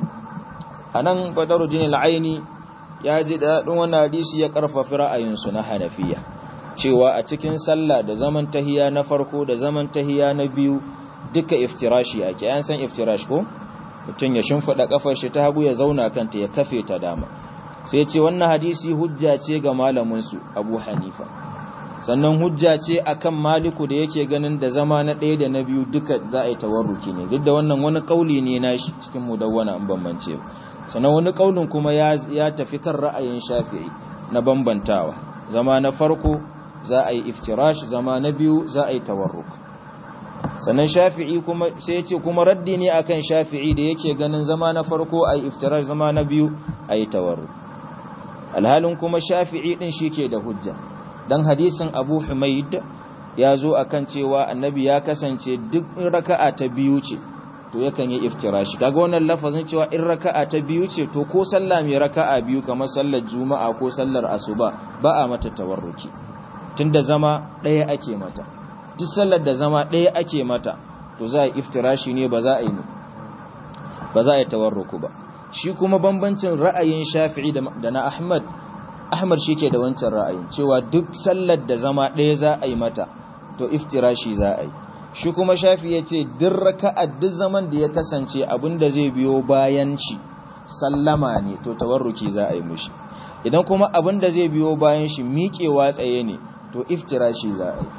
S1: anan badaru jini al'aini ya ji daɗin wani hadisi ya ƙarfafi ra'ayinsu na hanafiya cewa a cikin sallah da zaman tahiya na farko da zaman tahiya na biyu duka iftirashi ake an san iftirash ko mutum ya shimfiɗa ƙafar shi ta hagu ya zauna kanta ya kafe ta dama sai ce wannan hadisi hujja ce ga malaminsu abu hanifa sannan hujja ce akan maliku da yake ganin da zama na ɗaya da na biyu duka za a yi tawarruki ne duk da wannan wani ƙauli ne na shi cikin mudawwana in bambance sannan wani ƙaulin kuma ya tafi kan ra'ayin shafi'i na bambantawa zama na farko za a yi iftirash zama na biyu za a yi tawarruk sannan shafi'i kuma sai ya ce kuma raddi ne akan shafi'i da yake ganin zama na farko a yi iftirash zama na biyu a yi tawarruk alhalin kuma shafi'i din shi ke da hujja dan hadisin abu humaid ya zo akan cewa annabi ya kasance duk raka'a ta biyu ce to yakan yi iftirashi kaga wannan lafazin cewa in raka'a ta biyu ce to ko sallah mai raka'a biyu kamar sallar juma'a ko sallar asuba ba a mata tawarruki tunda zama ɗaya ake mata duk sallar da zama ɗaya ake mata to za a yi iftirashi ne ba za a yi ba za a yi tawarruku ba shi kuma bambancin ra'ayin shafi'i da na ahmad ahmad shi ke da wancan ra'ayin cewa duk sallar da zama ɗaya za a yi mata to iftirashi za a yi shi kuma shafi ya ce duk raka'a duk zaman da ya kasance abinda zai biyo bayan shi sallama ne to tawarruki za a yi mushi idan kuma abinda zai biyo bayan shi miƙewa tsaye ne to iftirashi za a yi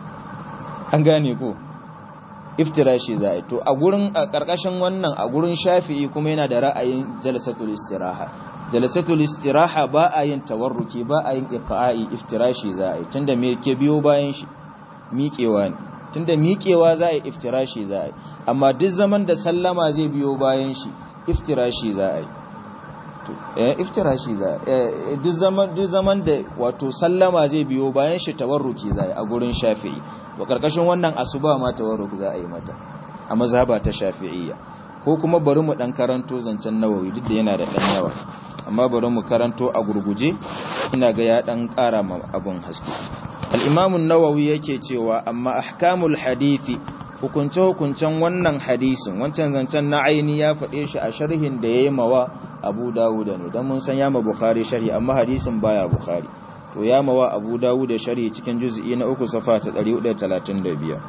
S1: an gane ko iftirashi za a yi to a gurin a ƙarƙashin wannan a gurin shafi'i kuma yana da ra'ayin jalsatul istiraha jalsatul istiraha ba a yin tawarruki ba a yin iqa'i iftirashi za a yi tunda me ke biyo bayan shi miƙewa ne tunda miƙewa za a yi iftirashi za a yi amma duk zaman da sallama zai biyo bayan shi iftirashi za a yi eh iftirashi za a duk zaman duk zaman da wato sallama zai biyo bayan shi tawarruki za a yi a gurin shafi'i wa karkashin wannan asuba ma tawarruk za a yi mata a mazhaba ta shafi'iyya ko kuma bari mu dan karanto zancen nawawi duk da yana da dan yawa amma bari mu karanto a gurguje ina ga ya dan ƙara ma abun haske al-imam an-nawawi yake cewa amma ahkamul hadisi hukunce hukuncen wannan hadisin wancan zancen na aini ya faɗe shi a sharhin da yayi mawa Abu Dawud ne dan mun san ya ma Bukhari sharhi amma hadisin baya Bukhari to ya mawa Abu Dawud sharhi cikin juz'i na uku safa ta 135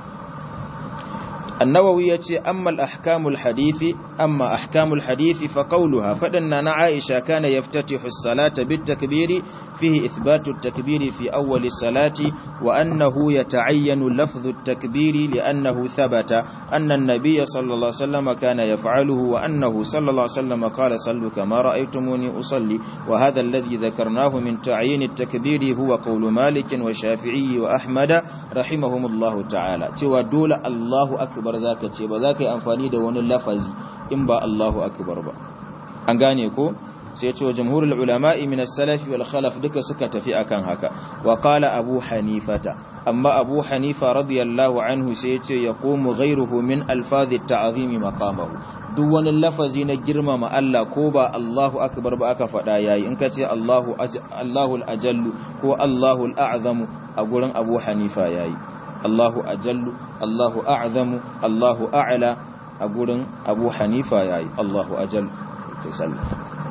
S1: النووي يتي أما الأحكام الحديث أما أحكام الحديث فقولها فإن عائشة كان يفتتح الصلاة بالتكبير فيه إثبات التكبير في أول الصلاة وأنه يتعين لفظ التكبير لأنه ثبت أن النبي صلى الله عليه وسلم كان يفعله وأنه صلى الله عليه وسلم قال صلوا كما رأيتموني أصلي وهذا الذي ذكرناه من تعيين التكبير هو قول مالك وشافعي وأحمد رحمهم الله تعالى تودول دول الله أكبر akbar zaka ce ba za ka yi amfani da wani lafazi in ba Allahu akbar ba an gane ko sai ce wa jamhurul ulama'i min as-salaf wal khalaf duka suka tafi akan haka wa qala abu hanifata amma abu hanifa radiyallahu anhu sai ce yaqumu ghayruhu min alfaz at-ta'zim maqamahu duk wani lafazi na girmama Allah ko ba Allahu akbar ba aka faɗa yayi in ka ce Allahu Allahu al-ajallu ko Allahu al-a'zamu a gurin abu hanifa yayi Allahu ajallu Allahu a'zamu Allahu a'la a gurin Abu Hanifa yayi Allahu ajallu kai sallah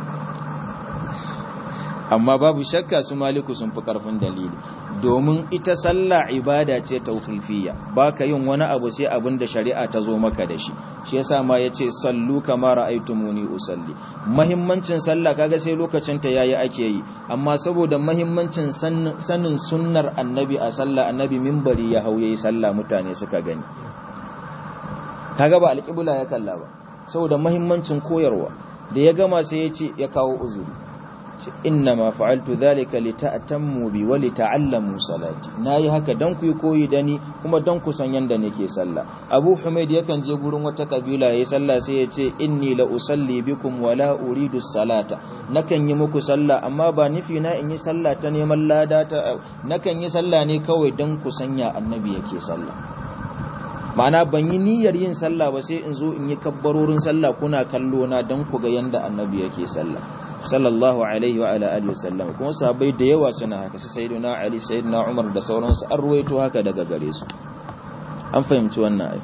S1: amma babu shakka su maliku sun fi karfin dalili domin ita sallah ibada ce tawqifiyya baka yin wani abu sai abin da shari'a ta zo maka da shi shi yasa ma yace sallu kama ra'aytumuni usalli muhimmancin sallah kaga sai lokacin ta yayi ake yi amma saboda muhimmancin sanin sunnar annabi a sallah annabi minbari ya hauye sallah mutane suka gani kaga ba alqibla ya kalla ba saboda muhimmancin koyarwa da ya gama sai ya ce ya kawo uzuri inna ma fa'altu dhalika lita'tammu bi wa lita'allamu salati nayi haka dan ku koyi da ni kuma dan ku san yanda nake sallah Abu Humaid yakan je gurin wata kabila yayin sallah sai ya ce inni la usalli bikum wa la uridu salata nakan yi muku sallah amma ba nufi na in yi sallah ta neman lada ta nakan yi sallah ne kawai dan ku sanya annabi yake sallah ma'ana ban yi niyyar yin sallah ba sai in zo in yi kabbarorin sallah kuna kallo na dan ku ga yanda annabi yake sallah sallallahu alaihi wa ala alihi wasallam kuma sahabbai da yawa suna haka sai sayyidina ali sayyidina umar da sauransu an ruwaito haka daga gare su an fahimci wannan ai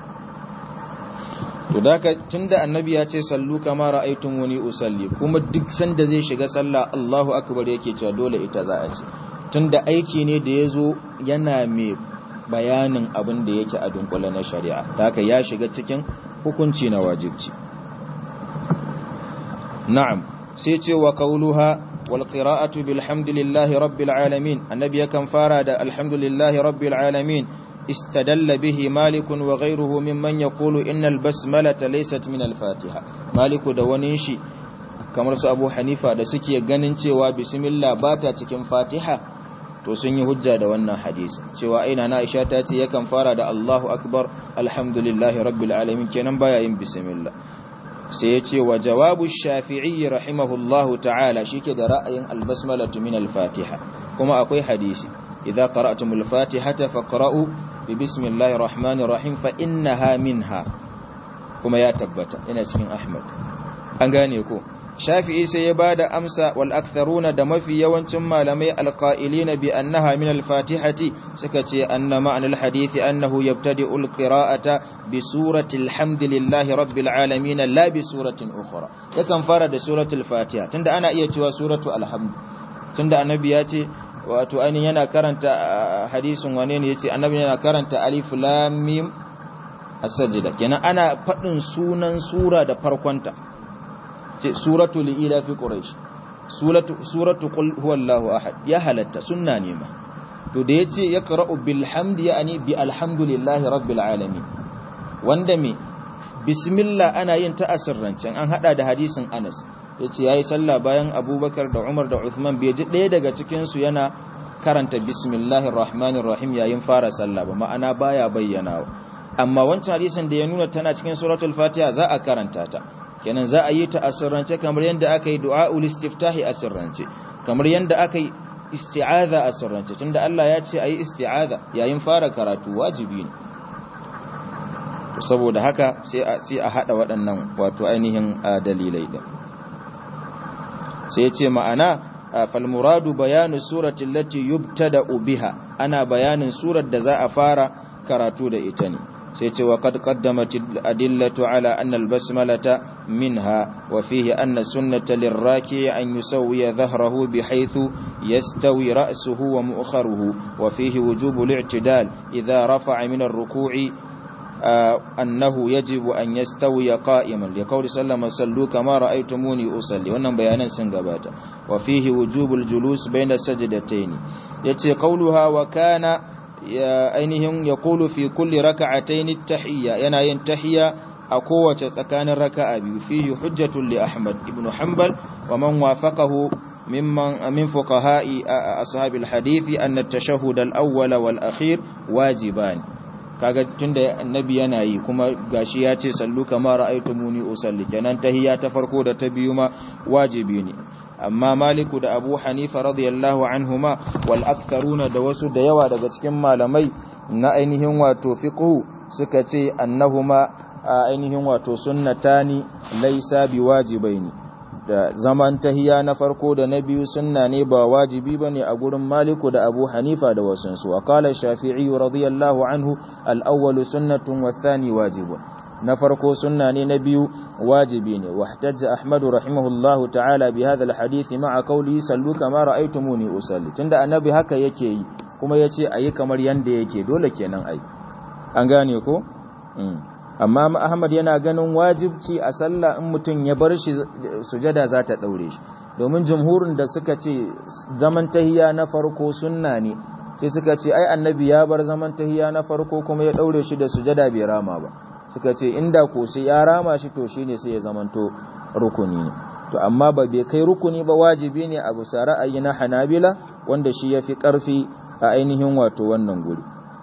S1: to daka tunda annabi ya ce sallu kama ra'aytum wani usalli kuma duk sanda zai shiga sallah Allahu akbar yake cewa dole ita za a ce tunda aiki ne da yazo yana mai bayanin abin da yake a dunkule na shari'a haka ya shiga cikin hukunci na wajibci na'am sai ce wa kauluha wal qira'atu bilhamdulillahi rabbil alamin annabi yakan fara da alhamdulillahi rabbil alamin istadalla bihi malik wa ghayruhu mimman yaqulu innal basmalata laysat min al fatiha malik da wani shi kamar su abu hanifa da suke ganin cewa bismillah bata cikin fatiha to sun yi hujja da wannan hadisi cewa aina na aisha ta ce yakan fara da allahu akbar alhamdulillahi rabbil alamin kenan baya yin bismillah sai ya ce wa jawabu shafi'i rahimahullahu ta'ala shike da ra'ayin albasmalatu min al-fatiha kuma akwai hadisi idza qara'tumul fatihata faqra'u bi bismillahir rahmanir rahim fa innaha minha kuma ya tabbata ina cikin ahmad an gane ko shafi'i sai ya bada amsa wal aktharuna da mafi yawancin malamai alqa'ilina bi annaha min al-fatihati suka ce anna ma'anal hadithi annahu yabtadi'ul qira'ata bi surati alhamdulillahi rabbil alamin la bi suratin ukhra yakan fara da suratul fatiha tunda ana iya cewa suratu alhamd tunda annabi ya ce wato ainihin yana karanta hadisin wane ne yace annabi yana karanta alif lam mim as-sajda kenan ana fadin sunan sura da farkonta ce suratu li'ila fi quraish suratu suratu qul huwallahu ahad ya halatta sunna ne ma to da yace yaqra'u bil hamdi yani bi alhamdulillahi rabbil alamin wanda me bismillah ana yin ta asirrancin an hada da hadisin Anas yace yayi sallah bayan Abubakar da Umar da Uthman bai ji daya daga cikin su yana karanta bismillahir rahmanir rahim yayin fara sallah ba ma'ana baya bayyana amma wancan hadisin da ya nuna tana cikin suratul fatiha za a karanta ta kenan za a yi ta asirrance kamar yadda aka yi du'a'ul istiftahi asirrance kamar yadda aka yi isti'aza asirrance tunda Allah ya ce ayi isti'aza yayin fara karatu wajibi ne to saboda haka sai a sai a hada waɗannan wato ainihin dalilai din sai ya ce ma'ana fal muradu bayanu surati allati yubtada'u biha ana bayanin surar da za a fara karatu da ita ne sai ce wa qad qaddamat adillatu ala anna al-basmalata minha wa fihi anna sunnata lirraki an yusawwiya dhahrahu bihaythu yastawi ra'suhu wa mu'kharuhu wa fihi wujubu al-i'tidal idha rafa'a min ar-ruku'i annahu yajibu an yastawiya qa'iman li qawli sallama sallu kama ra'aytumuni usalli wannan bayanan sun gabata wa fihi wujubu al-julus bayna sajdatayn yace qawluha wa kana ya ainihin ya kulu fi kulli raka'atayn at-tahiyya yana yin tahiyya a kowace tsakanin raka'a biyu fihi hujjatun li Ahmad ibn Hanbal wa man wafaqahu mimman min fuqaha'i ashabil hadithi anna at-tashahhud al-awwal wal akhir wajiban kaga tunda annabi yana yi kuma gashi ya ce sallu kama ra'aytumuni usalli kenan tahiyya ta farko da ta biyu ma wajibi ne amma maliku da abu hanifa radiyallahu anhuma wal aktharuna da wasu da yawa daga cikin malamai na ainihin wato fiqhu suka ce annahuma ainihin wato sunnatani laysa biwajibaini da zaman tahiya na farko da na biyu sunna ne ba wajibi bane a gurin maliku da abu hanifa da wasu su wa qala shafi'i radiyallahu anhu al-awwalu sunnatun wa thani wajibun na farko sunna ne na biyu wajibi ne wahtajja ahmadu rahimahullahu ta'ala bi hadha alhadith ma'a qawli sallu kama ra'aytumuni usalli tunda annabi haka yake yi kuma yace ayi kamar yanda yake dole kenan ai an gane ko amma ahmad yana ganin wajibci a sallah in mutun ya bar shi sujada za ta daure shi domin jumhurin da suka ce zaman tahiyya na farko sunna ne sai suka ce ai annabi ya bar zaman tahiyya na farko kuma ya daure shi da sujada bai rama ba suka ce inda ko sai ya rama shi to shine sai ya zamanto rukuni ne to amma ba bai kai rukuni ba wajibi ne a bisa ra'ayi na Hanabila wanda shi yafi karfi a ainihin wato wannan guri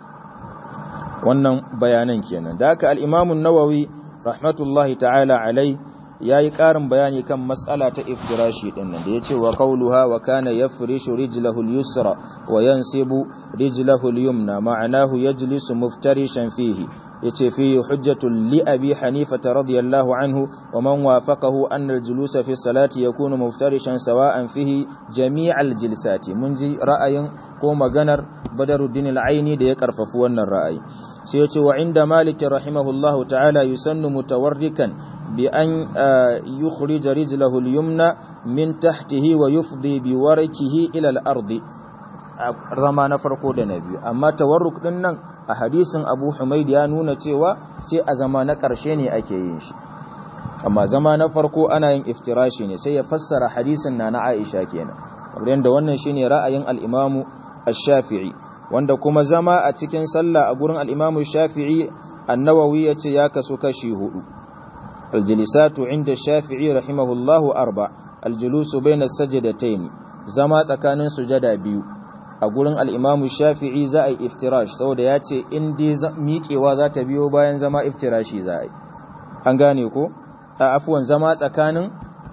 S1: wannan bayanan kenan da haka al-Imam an-Nawawi rahmatullahi ta'ala alai yayi karin bayani kan mas'ala ta iftirashi din nan da yace wa qawluha wa kana yafrishu rijlahu al-yusra wa yansibu rijlahu al-yumna ma'anahu yajlisu muftarishan fihi yace fihi hujjatun li abi hanifa radiyallahu anhu wa man wafaqahu anna al-julusa fi salati yakunu muftarishan sawa'an fihi jami' al-jilsati mun ji ra'ayin ko maganar badaruddin al-aini da ya karfafi wannan ra'ayi sai yace wa inda malik rahimahullahu ta'ala yusannu mutawarrikan bi an yukhrij rijlahu al-yumna min tahtihi wa yufdi bi warakihi ila al-ardi zama na farko da na biyu amma tawarruk din nan a hadisin Abu Humaid ya nuna cewa sai a zama na ƙarshe ne ake yin shi amma zama na farko ana yin iftirashi ne sai ya fassara hadisin na na Aisha kenan kamar yadda wannan shine ra'ayin al-Imam Ash-Shafi'i wanda kuma zama a cikin sallah a gurin al-Imam Ash-Shafi'i An-Nawawi yace ya kasu kashi hudu al-jilisatu inda Shafi'i rahimahullahu arba al-julusu bayna as-sajdatayn zama tsakanin sujada biyu a gurin al'imamu shafi'i za a yi iftirash saboda ya ce in dai miƙewa za ta biyo bayan zama iftirashi za a yi an gane ko a afuwan zama tsakanin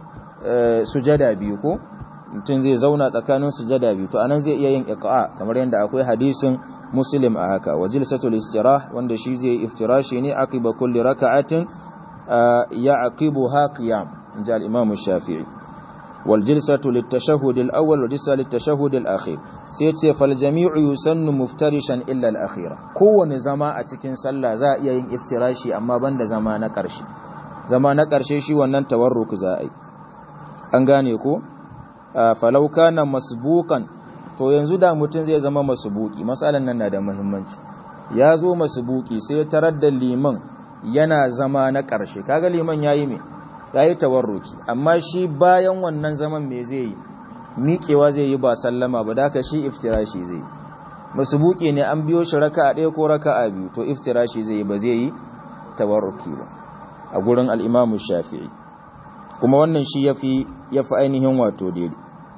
S1: sujada biyu ko mutum zai zauna tsakanin sujada biyu to anan zai iya yin iqa'a kamar yadda akwai hadisin muslim a haka wa jilsatul istirah wanda shi zai iftirashi ne aqiba kulli raka'atin ya aqibuha qiyam inja al-imam shafi'i والجلسة للتشهد الأول والجلسة للتشهد الأخير سيتي فالجميع يسن مفترشا إلا الأخيرة كون زما أتكين سلا زا يين افتراشي أما بند زما نكرشي زما نكرشي شي ونن تورك زائي أنغاني كو آه فلو كان مسبوقا to yanzu da mutum zai zama masubuki matsalan nan na da muhimmanci ya zo masubuki sai ya tarar da liman yana zama na ƙarshe kaga liman yayi me ya yi tawarruki amma shi bayan wannan zaman me zai yi miƙewa zai yi ba sallama ba da shi iftirashi zai yi masubuki ne an biyo shi raka a ɗaya ko raka a biyu to iftirashi zai yi ba zai yi tawarruki ba a gurin al'imamu shafi'i kuma wannan shi ya fi ainihin wato daidai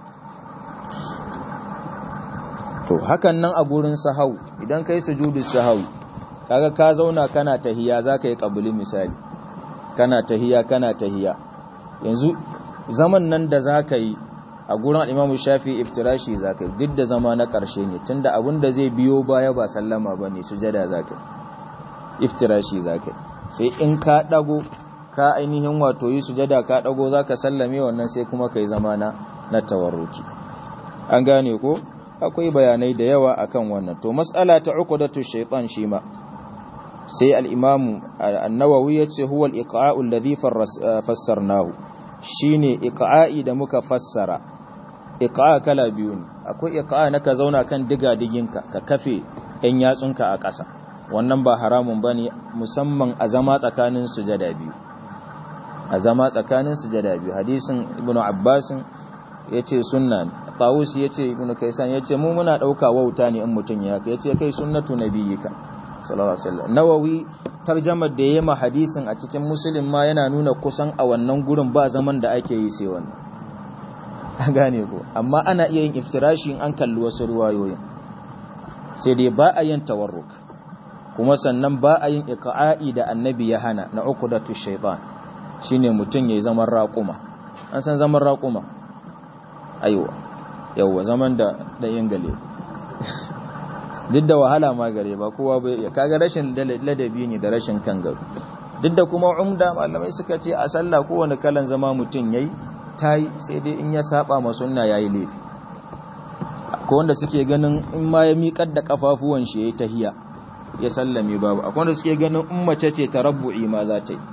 S1: to hakan nan a gurin sahau idan kai sujudu sahau kaga ka zauna kana tahiya za ka yi ƙabuli misali kana tahiya kana tahiya yanzu zaman nan da zaka yi a gurin Imam Shafi iftirashi zaka duk da zama na ƙarshe ne tunda abin da zai biyo baya ba sallama bane sujada zaka iftirashi zaka sai in ka dago ka ainihin wato yi sujada ka dago zaka sallame wannan sai kuma kai zama na na tawarruki an gane ko akwai bayanai da yawa akan wannan to mas'ala ta uqdatu shaytan shi ma sai al'imamu annawawi ya ce huwa al'iƙa'u alladhi fassarnahu shi ne iƙa'i da muka fassara iƙa'a kala biyu ne akwai iƙa'a na ka zauna kan diga-diginka ka kafe ‘yan yatsunka a ƙasa wannan ba haramun ba ne musamman a zama tsakanin sujada biyu a zama tsakanin sujada biyu hadisin ibn abbasin ya ce sunna tawus ya ce ibn kaisan ya ce mu muna ɗauka wauta ne in mutum ya ya ce kai sunnatu nabiyyika sallallahu alaihi wasallam nawawi tarjamar da yayi ma hadisin a cikin muslim ma yana nuna kusan a wannan gurin ba zaman da ake yi sai wannan an gane ko amma ana iya yin iftirashi in an kalli wasu riwayoyin sai dai ba a yin tawarruk kuma sannan ba a yin iqa'i da annabi ya hana na uqdatu shaytan shine mutun yayi zaman raquma an san zaman raquma aiwa yawa zaman da da yin gale duk da wahala ma gare ba kowa bai iya kaga rashin ladabi ne da rashin kan garo duk da kuma umda malamai suka ce a sallah kowane kalan zama mutum yayi tayi sai dai in ya saba ma sunna yayi laifi akwai wanda suke ganin in ma ya miƙar da kafafuwan shi yayi tahiya ya sallame babu akwai wanda suke ganin in mace ce tarabbu'i ma za ta yi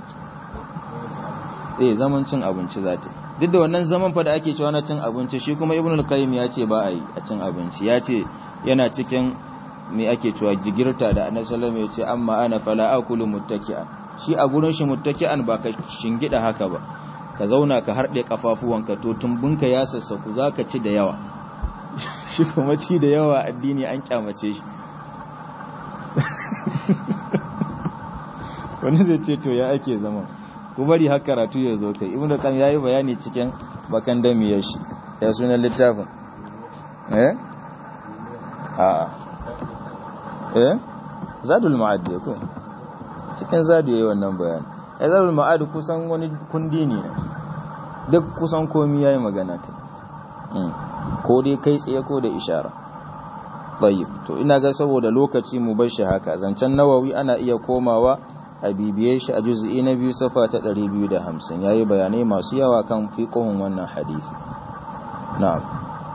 S1: eh zaman cin abinci za ta yi duk da wannan zaman fa da ake cewa na cin abinci shi kuma ibnu al-qayyim ya ce ba a yi a cin abinci ya ce yana cikin me ake cewa jigirta da annabi sallallahu alaihi wasallam ya ce amma ana fala akulu muttaki'an shi a gurin shi muttaki'an ba ka shingida haka ba ka zauna ka harde kafafuwanka to tumbunka ya sassaku zaka ci da yawa shi kuma ci da yawa addini an kyamace shi wani zai ce to ya ake zama ku bari har karatu ya zo kai ibnu qayyim yayi bayani cikin bakan dami ya shi ya sunan littafin eh a eh zadul ma'ad ko cikin zadu yayi wannan bayani ya zadul ma'ad kusan wani kundi ne duk kusan komai yayi magana ta ko dai kai tsaye ko da ishara tayyib to ina ga saboda lokaci mu bar shi haka zancen nawawi ana iya komawa a bibiye shi a juz'i na biyu safa ta 250 yayi bayanai masu yawa kan fiqhun wannan hadisi na'am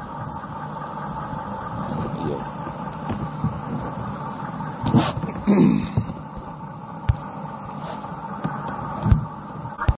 S1: Yeah.